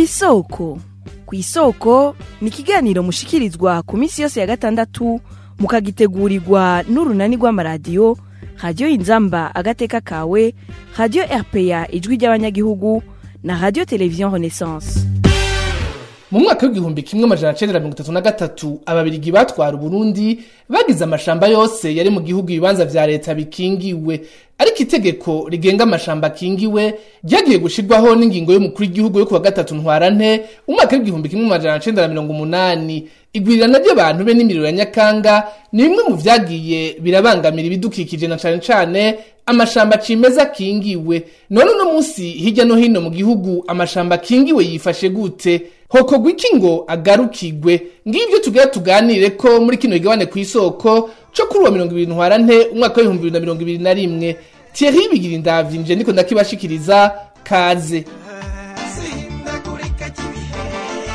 kw'isoko kw'isoko ni ikiganiro mushikirizwa ku minsi yose ya gatandatu mukagitegurirwa n'urunani rw'amaradiyo radiyo inzamba agateka kawe radiyo rpa ijwi ry'abanyagihugu na radiyo televiziyo renaissance mu mwaka w'igihumbi kimwe amajana cenda na mirongo itatu na gatatu ababirigi batwara uburundi bagize amashamba yose yari mu gihugu ibibanza vya leta bikingiwe ariko itegeko rigenga amashamba akingiwe ryagiye gushirwaho n'ingingo y'umukuru w'igihugu yo kuwa gatatu ntwarante umwaka w'igihumbi kimwe amajana cenda na mirongo umunani igwirirana ry'abantu be n'imiriro ya nyakanga ni bimwe mu vyagiye birabangamira ibidukikije na cane cane amashamba cimeza akingiwe none uno munsi hirya no hino mu gihugu amashamba akingiwe yifashe gute hokorwa iki ngo agarukigwe ngivyo tugira tuganire ko muri kino kigabane kw'isoko co kuri uwa mirongo ibiri ntwarante umwaka w'ibihumbi bibiri na mirongo ibiri na rimwe Thierry bigira indavyi nje ndiko ndakibashikiriza kaze sindagurika ry'ibihe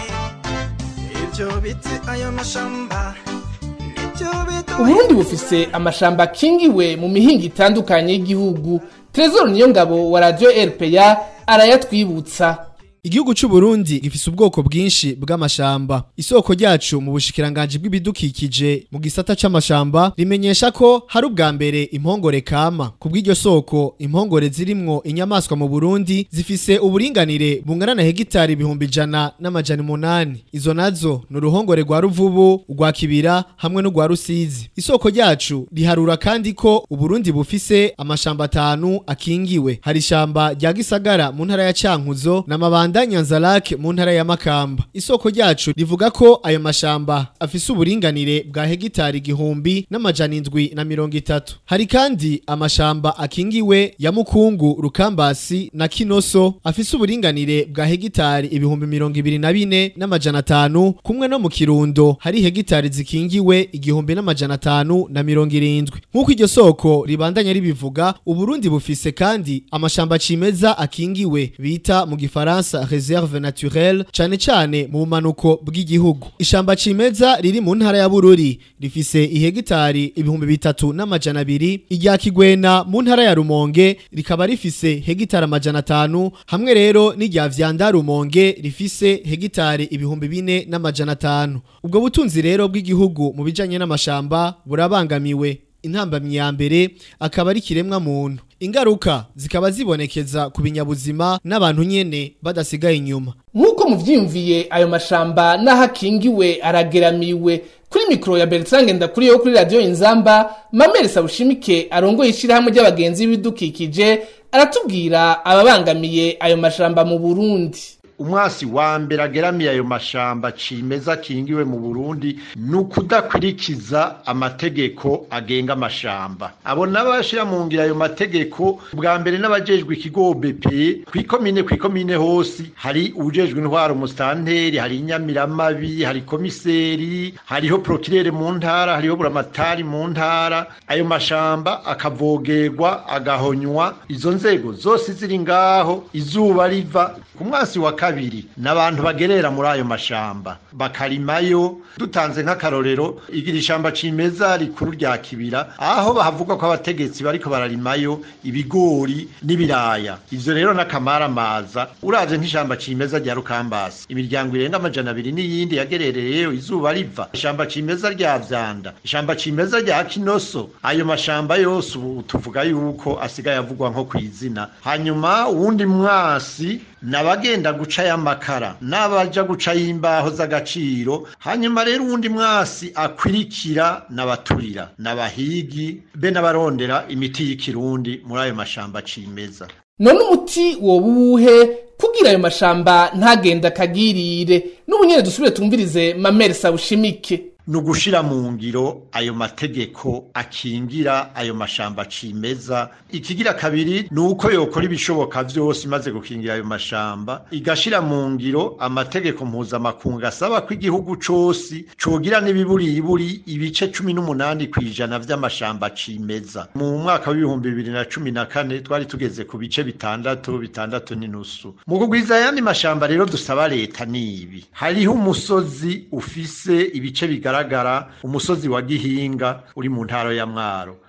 ibyo biti ayo mashamba nibyo biduha uburundi bufise amashamba akingiwe mu mihinga itandukanye y'igihugu trezor niyo ngabo wa radio rpa arayatwibutsa Igihugu c'u Burundi gifise ubwoko bwinshi bw'amashamba. Isoko ryacu mu bushikiranganje bw'ibidukikije mu gisata c'amashamba rimenyesha ko hari ubwa mbere impongore kama. Kubw'iryo soko impongore zirimwo inyamaswa mu Burundi zifise uburinganire bungana na hegitari ibihumbi ijana n'amajana umunani. Izo nazo ni uruhongore rwa Ruvubu, urwa Kibira hamwe n'urwa Rusizi. Isoko ryacu riharura kandi ko Uburundi bufise amashamba atanu akingiwe. Hari ishamba rya Gisagara mu ntara ya Cankuzo n'amabanda Rwanda Nyanzarake mu ntara ya Makamba. Isoko ryacu rivuga ko ayo mashamba afise uburinganire bwa hegitari igihumbi n'amajana indwi na mirongo itatu. Hari kandi amashamba akingiwe ya Mukungu, Rukambasi na Kinoso afise uburinganire bwa hegitari ibihumbi mirongo ibiri na bine n'amajana atanu kumwe no mu Kirundo hari hegitari zikingiwe igihumbi n'amajana atanu na mirongo irindwi. Nk'uko iryo soko ribandanya ribivuga, Uburundi bufise kandi amashamba cimeza akingiwe bita mu Gifaransa reserve naturelle cane cane mu bumanuko bw'igihugu ishamba cimeza riri mu ntara ya Bururi rifise ihegitari ibihumbi bitatu n'amajana abiri irya Kigwena mu ntara ya Rumonge rikaba rifise hegitari amajana atanu hamwe rero n'irya Vyanda Rumonge rifise hegitari ibihumbi bine n'amajana atanu ubwo butunzi rero bw'igihugu mu bijanye n'amashamba burabangamiwe intambamyi ya mbere akaba ari kiremwa muntu ingaruka zikaba zibonekeza ku binyabuzima n'abantu nyene badasigaye inyuma nk'uko muvyiyumviye ayo mashamba n'aho akingiwe arageramiwe kuri mikoro ya Bertrand Ngendakuriyo kuri radio Inzamba Mamere Sabushimike arongoye ishirahamwe ry'abagenzi b'ibidukikije aratubwira ababangamiye ayo mashamba mu Burundi umwasi wa mbere ageramiye ayo mashamba cimeza akingiwe mu Burundi ni ukudakurikiza amategeko agenga amashamba abo n'abashira mu ngira ayo mategeko bwa mbere n'abajejwe ikigo BP kwikomine kwikomine hose hari ujejwe intwaro mustanteri hari inyamiramabi hari komiseri hariho prokirere mu ntara hariho buramatari mu ntara ayo mashamba akavogerwa agahonywa izo nzego zose ziri ngaho izuba riva ku mwasi wa kabiri n'abantu bagerera muri ayo mashamba bakarimayo dutanze nk'akarorero igira ishamba cimeza rikuru rya kibira aho bahavuga ko abategetsi bariko bararimayo ibigori n'ibiraya ivyo rero n'akamaramaza uravye nk'ishamba cimeza rya rukambasi imiryango irenga amajana abiri n'iyindi yagerereyeyo izuba riva ishamba cimeza rya vyanda ishamba cimeza rya kinoso ayo mashamba yose ubu tuvuga yuko asigaye avugwa nko kw'izina hanyuma uwundi mwasi nabagenda guca y'amakara n'abaja guca y'imbaho z'agaciro hanyuma rero uwundi mwasi akwirikira n'abaturira n'abahigi be n'abarondera imiti y'ikirundi muri ayo mashamba cimeza none umuti woba uwuhe kugira ayo mashamba ntagenda akagirire n'ubu nyene dusubire tumvirize Mamere Sabushimike ni ugushira mu ngiro ayo mategeko akingira ayo mashamba cimeza ikigira kabiri ni uko yokora ibishoboka vyose imaze gukingira ayo mashamba igashira mu ngiro amategeko mpuzamakungu asaba ko igihugu cose cogira n'ibiburiburi ibice cumi n'umunani kw'ijana vy'amashamba cimeza mu mwaka w'ibihumbi bibiri na cumi na kane twari tugeze ku bice bitandatu bitandatu n'inusu mu kugwiza ayandi mashamba rero dusaba leta nibi hariho umusozi ufise ibice bigaragara umusozi wa gihinga uri mu ntara ya mwaro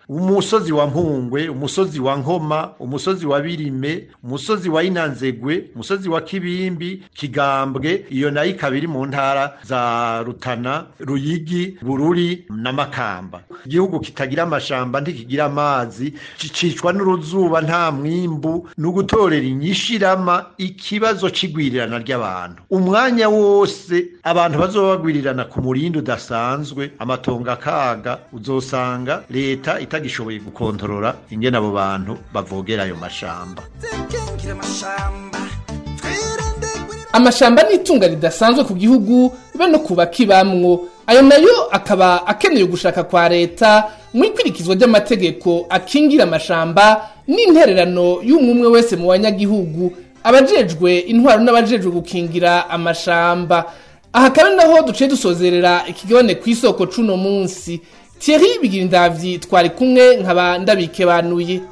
umusozi wa mpungwe umusozi wa nkoma umusozi wa birime umusozi wa inanzegwe umusozi wa kibimbi kigambwe iyo nayo ikaba iri mu ntara za rutana ruyigi bururi na makamba igihugu kitagira amashamba ntikigira amazi cicwa n'uruzuba nta mwimbu ni ugutorera inyishirama ikibazo c'igwirirana ry'abantu umwanya wose abantu bazoba bagwirirana ku murindi udasanzwe amatongo akaga uzosanga leta itagishoboye gukontorora ingene abo bantu bavogera ayo mashamba Tekengire amashamba twirinde gurira amashamba ni itunga ridasanzwe ku gihugu be no ku bakibamwo ayo nayo akaba akeneye ugushaka kwa leta mu ikurikizwa ry'amategeko akingira amashamba n'intererano y'umwe wese mu banyagihugu abajejwe intwaro n'abajejwe gukingira amashamba aha kandi naho duciye dusozerera ikigabane ku isoko c'uno munsi Thierry Bigirindavyi twari kumwe nkaba ndabikebanuye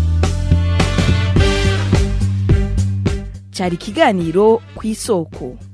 cyari ikiganiro ku isoko